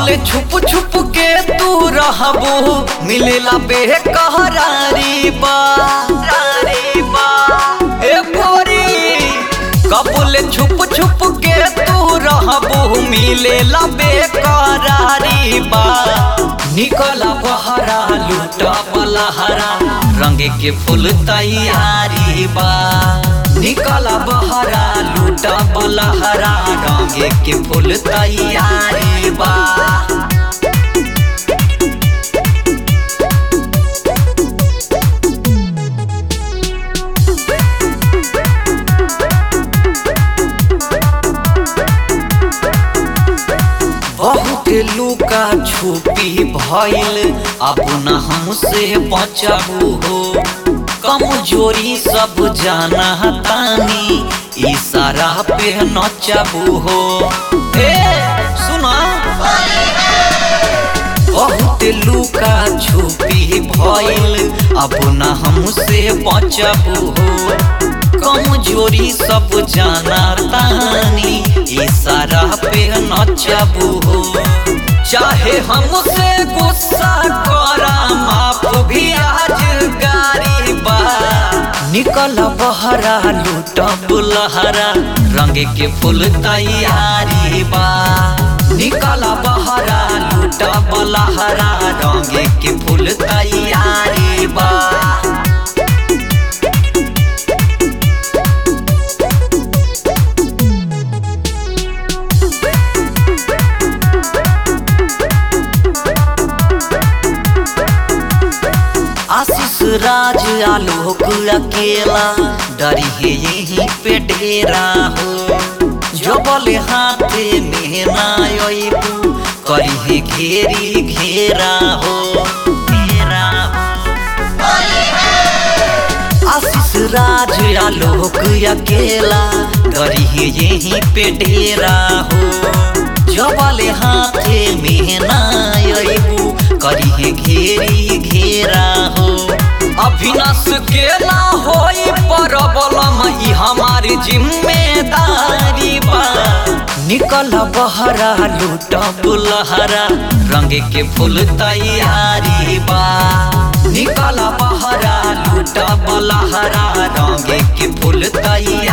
कबूले छुप छुप के तू रहबू मिलेला बेकहरारी बा रारी बा ए गोरी कबूले छुप छुप के तू रहबू मिलेला बेकरारी बा निकला बहरा लूटा बलहरा रंगे के फूल तैयारी बा निकला बहरा लूटा बलहरा रंगे के फूल तैयारी बा बहुत लुका छुपी भइल अपना हमसे बचाबू हो कमजोरी सब जाना तानी इशारा पे नचाबू हो ए सुना बहुत लुका छुपी भइल अपना हमसे बचाबू हो कमजोरी सब जाना तानी इशारा पे नचबू हो चाहे हमसे गुस्सा करा माफ भी आज गारी बा निकल बहरा लूट बुलहरा रंग के फूल तैयारी बा निकल बहरा लूट बलहरा रंग के फूल तैयारी बा आशीष राज आलोक अकेला डरी है यही पे डेरा हो जबल हाथे में नायबू करी है घेरी घेरा हो घेरा हो आशीष राज आलोक अकेला डरी है यही पे डेरा हो जबल हाथे में नायबू करी है घेरी घेरा हो अभिनाश के ना होई परबलम ई हमारी जिम्मेदारी बा निकल बहरा लूट बुलहरा रंग के फूल तैयारी बा निकल बहरा लूट बुलहरा रंग के फूल तैयारी